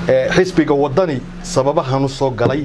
xisbiga waddani sababahan u soo galay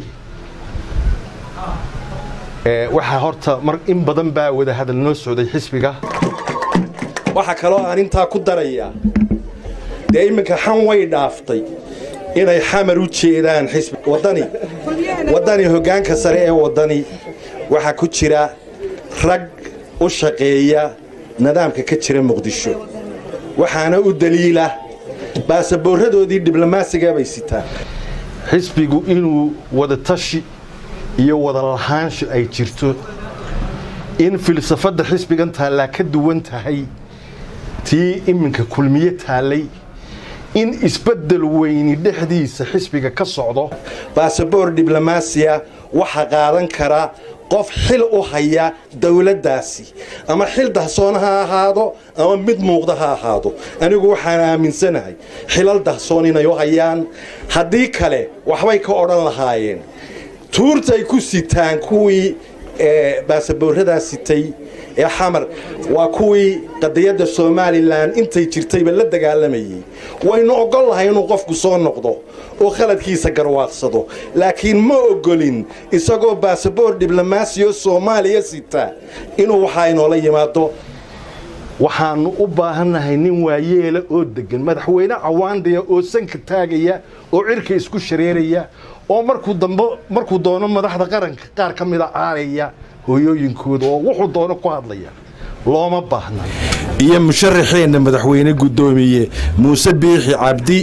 waxaa horta mar in badan baa wadahadal noo socday xisbiga waxaa kaloo aan intaa ku darayaa dee iminka xan way dhaaftay inay xamar u jeedaan xisbi waddani waddani hoggaanka sare ee waddani waxaa ku jira rag u shaqeeya nidaamka ka jira muqdisho waxaana u daliila baasaboorradoodii diblomaasiga bay sitaan xisbigu inuu wadatashi iyo wadalahaansho ay jirto in filsafadda xisbigan taallaa ka duwan tahay tii iminka kulmiye taallay in isbeddel weyni dhexdiisa xisbiga ka socdo baasaboor diblomaasiya waxaa qaadan kara qof xil u haya dawladdaasi ama xil dahsoon ha ahaado ama mid muuqda ha ahaado anigu waxaan aaminsanahay xilal dahsoon inay u hayaan haddii kale waxbay ka odhan lahaayeen tuurtay ku sitaan kuwii baasaboorradaa sitay ee xamar waa kuwii qadiyadda somalilan intay jirtayba la dagaalamayey waynu ogol lahay inuu qofku soo noqdo oo khaladkiisa garwaaqsado laakiin ma ogolin isagoo baasaboor diblomaasiyo soomaaliya sita inuu waxaa inoola yimaado waxaannu u baahannahay nin waayeela oo deggan madaxweyne cawaandaya oo sanka taagaya oo cirka isku shareeraya oo markuu dambe markuu doono madaxda qaranka qaar ka mida caaraya hooyooyinkooda oo wuxuu doono ku hadlaya looma baahna iyo musharaxeenna madaxweyne guddoomiye muuse biixi cabdi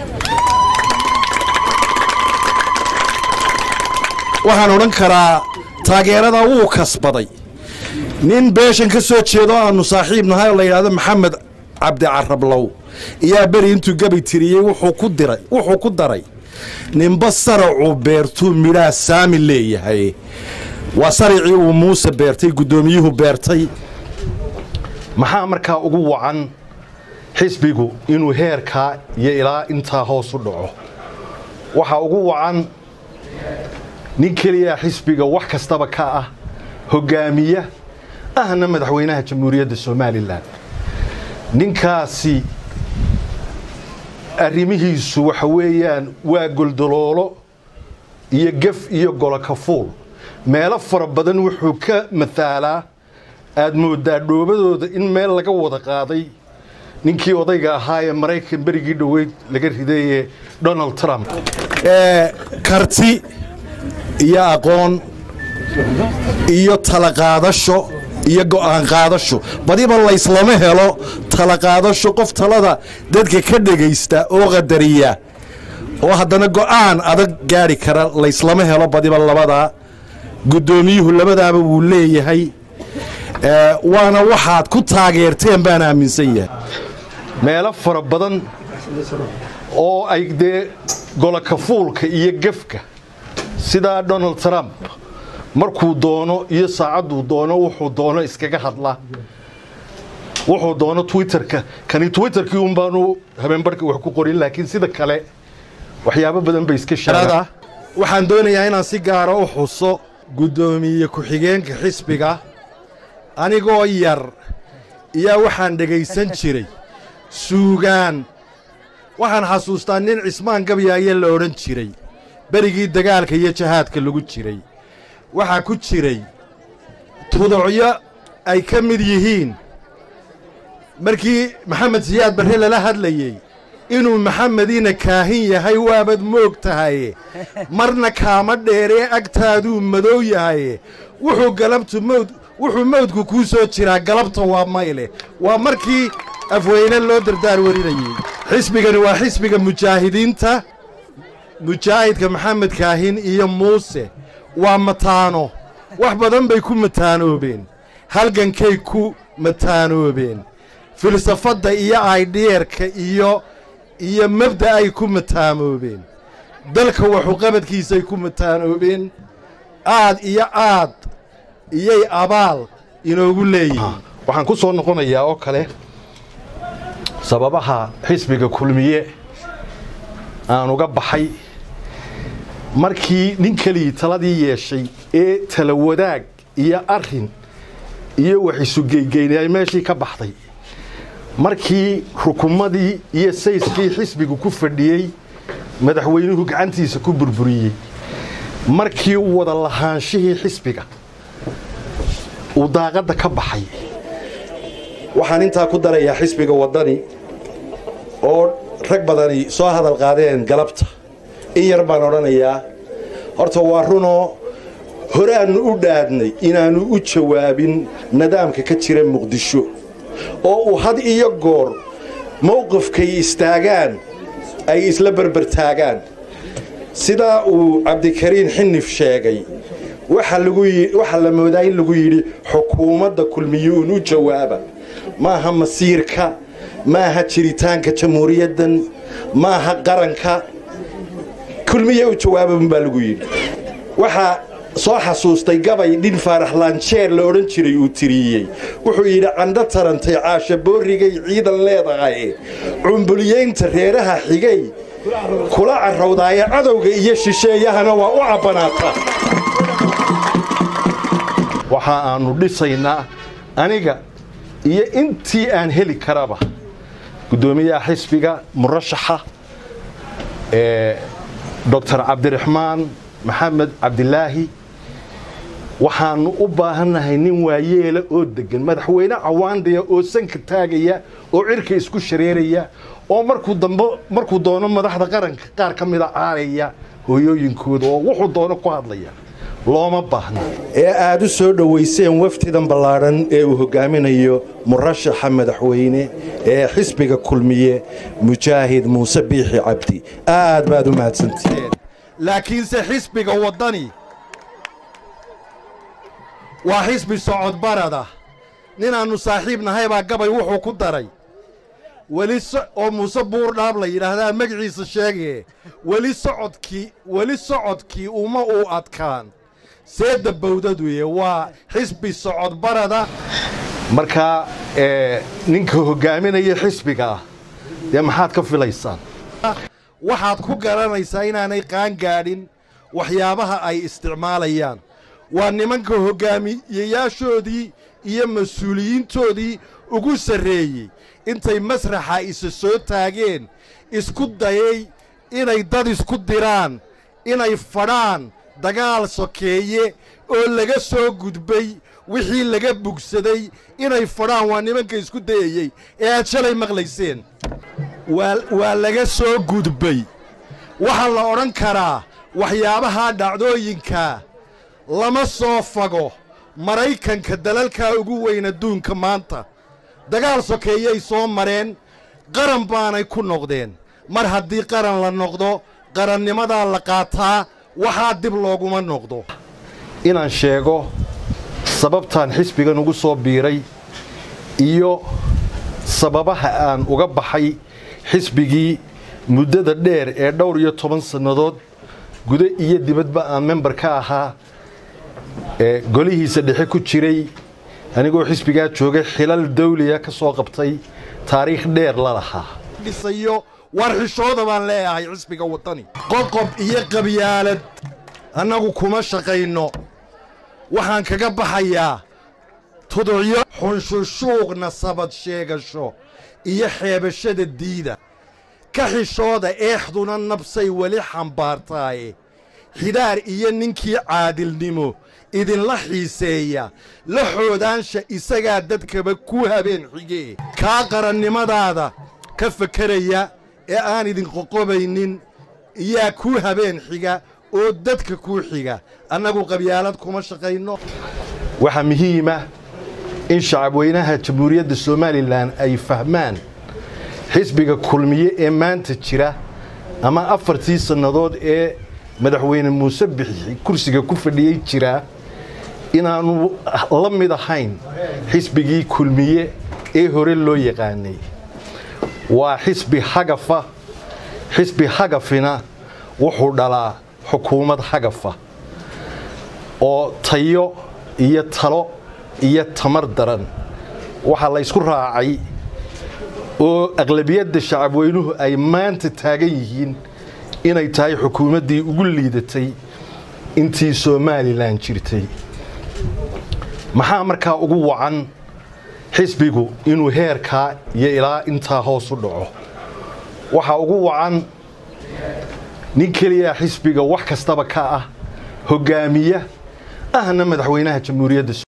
waxaan odhan karaa taageerada wuu kasbaday nin beeshan ka soo jeedo aannu saaxiib nahay oo la yidhaahdo maxamed cabdi carablow iyaa beri intuu gabi tiriyey wuxuu ku daray ninba saracuu beertuu midhaa saami leeyahay waa saricii uu muuse beertay guddoomiyuhu beertay maxaa markaa ugu wacan xisbigu inuu heerkaa iyo ilaa intaa hoos u dhaco waxaa ugu wacan nin keliyaa xisbiga wax kastaba ka ah hoggaamiya ahna madaxweynaha jamhuuriyadda somalilan ninkaasi arrimihiisu waxa weeyaan waa goldoloolo iyo gef iyo golokafuul meelo fara badan wuxuu ka mataalaa aad mooddaa dhoobadooda in meel laga wada qaaday ninkii odayga ahaa ee maraykan berigii dhoweyd laga ridaye donald trump karti iyo aqoon iyo talaqaadasho iyo go'aan qaadasho badiba layslama helo talaqaadasho qof talada dadka ka dhegaysta oo qadariya oo haddana go'aan adag gaadhi kara layslama helo badiba labadaa guddoomiyuhu labadaaba wuu leeyahay waana waxaad ku taageerteen baan aaminsan yahay meelo fara badan oo ay dee golokafuulka iyo gefka sidaa donald trump markuu doono iyo saacadduu doono wuxuu doono iskaga hadla wuxuu doono twitterka kani twitterkii un baanu habeenbarhka wax ku qorin laakiin sida kale waxyaabo badan bay iska sheegaan waxaan doonayaa inaan si gaara u xuso guddoomiye ku-xigeenka xisbiga anigoo yar iyaa waxaan dhegaysan jiray suugaan waxaan xasuustaa nin cismaan gabyaaye la odhan jiray berigii dagaalka iyo jahaadka lagu jiray waxaa ku jiray tudocyo ay ka mid yihiin markii maxamed siyaad barre lala hadlayey inuu maxamediina kaahin yahay waabad moog tahaye marna kaama dheeree agtaaduu madow yahaye wuxuu galabtu mawd wuxuu mawdku kuu soo jiraa galabta waa mayle waa markii afweyne loo dardaar warinayey xisbigani waa xisbiga mujaahidiinta mujaahidka maxamed kaahin iyo muuse waa mataano wax badan bay ku mataanoobeen halgankay ku mataanoobeen filsafadda iyo aydhiyerka iyo iyo mabda ay ku mataamoobeen dalka waxuqabadkiisay ku mataanoobeen aad iyo aad iyay abaal inoogu leeyihiin waxaan ku soo noqonayaa oo kale sababaha xisbiga kulmiye aan uga baxay markii nin keligii taladii yeeshay ee tala wadaag iyo arrin iyo wax isugeygeynay ay meeshii ka baxday markii rukumadii iyo sayskii xisbigu ku fadhiyey madaxweynuhu gacantiisa ku burburiyey markii uu wada lahaanshihii xisbiga uu daaqadda ka baxay waxaan intaa ku darayaa xisbiga waddani oo rag badani soo hadal qaadeen galabta in yar baan odhanayaa horta waa runoo horaannu u dhaadnay inaannu u jawaabin nidaamka ka jira muqdisho oo uu had iyo goor mowqifkay istaagaan ay isla berbertaagaan sidaa uu cabdikariin xinif sheegay waxaa la moodaa in lagu yidhi xukuumadda kulmiyuun u jawaaba maaha masiirka maaha jiritaanka jamhuuriyaddan maaha qaranka kulmiye u jawaababun baa lagu yidhi waxaa soo xasuustay gabay dhin faarax laanjeer la odhan jiray uu tiriyey wuxuu yidhi candho tarantay caasha boorrigay ciidan leedahay cumbuliyaynta reeraha xigay kula carrawdaaya cadowga iyo shisheeyahana waa u cabbanaata waxa aannu dhisaynaa aniga iyo intii aan heli karaba guddoomiyaha xisbiga murashaxa ee doctor cabdiraxmaan maxamed cabdilaahi waxaannu u baahannahay nin waayeela oo deggan madaxweyne cawaandaya oo sanka taagaya oo cirka isku shareeraya oo markuu dambe markuu doono madaxda qaranka qaar ka mida caaraya hooyooyinkooda oo wuxuu doono ku hadlaya looma baahna ee aad u soo dhowayseen waftidan ballaadhan ee uu hoggaaminayo murashaxa madaxweyne ee xisbiga kulmiye mujaahid muuse biixi cabdi aad baad u mahadsantihiin laakiinse xisbiga waddani waa xisbi socodbarada ninaannu saaxiib nahay baa gabay wuxuu ku daray weli oo muuse buurdhaab la yidhaahdaa magaciisa sheegee weli socodkii weli socodkii uma uu adkaan seedda bawdaduye waa xisbi socodbarada markaa ninka hoggaaminaya xisbiga ah dee maxaad ka filaysaan waxaad ku garanaysaa inaanay qaangaadhin waxyaabaha ay isticmaalayaan waa nimanka hoggaamiyeyaashoodii iyo mas-uuliyiintoodii ugu sarreeyey intay masraxa isa soo taageen isku dayay inay dad isku diraan inay fadhaan dagaal sokeeye oo laga soo gudbay wixii laga bugsaday inay fadhaan waa nimanka isku dayayey ee aad shalay maqlayseen waa laga soo gudbay waxaa la odhan karaa waxyaabaha dhacdooyinka lama soo fago maraykanka dalalkaa ugu weyn adduunka maanta dagaal sokeeyay soo mareen qaran baanay ku noqdeen mar haddii qaran la noqdo qarannimadaa la qaataa waxaa dib looguma noqdo inaan sheego sababtaan xisbigan ugu soo biiray iyo sababaha aan uga baxay xisbigii muddada dheer ee dhowr iyo toban sannadood gudo iyo dibadba aan member ka ahaa ee golihiisa dhexe ku jiray anigoo xisbigaa joogay xilal dawliya ka soo qabtay taariikh dheer la lahaa dhisayo war xishooda baan leeyahay xisbiga waddani qoqob iyo qabyaalad annagu kuma shaqayno waxaan kaga baxayaa tuducyo xunshushuuqna sabad sheegasho iyo xeebashada diida ka xishooda eexduna nabsay weli xambaartaaye xidhaar iyo ninkii caadilnimo idinla xiiseeya la xoodaansha isagaa dadkaba ku habeen xigee kaa qarannimadaada ka fakeraya ee aan idin qoqobaynin iyaa kuu habeen xiga oo dadka kuu xiga annagu qabyaalad kuma shaqayno waxaa muhiima in shacabweynaha jamhuuriyadda somalilan ay fahmaan xisbiga kulmiye ee maanta jira ama afartii sannadood ee madaxweyne muuse bixi kursiga ku fadhiyey jiraa inaannu la mid ahayn xisbigii kulmiye ee hore loo yaqaanay waa xisbi hagafa xisbi hagafina wuxuu dhalaa xukuumad hagafa oo tayo iyo talo iyo tamar daran waxaa la ysku raacay oo aqlabiyadda shacabweynuhu ay maanta taagan yihiin inay tahay xukuumaddii ugu liidatay intii somalilan jirtay maxaa markaa ugu wacan xisbigu inuu heerkaa iyo ilaa intaa hoos u dhaco waxaa ugu wacan nin keliya xisbiga wax kastaba ka ah hoggaamiya ahna madaxweynaha jamhuuriyadda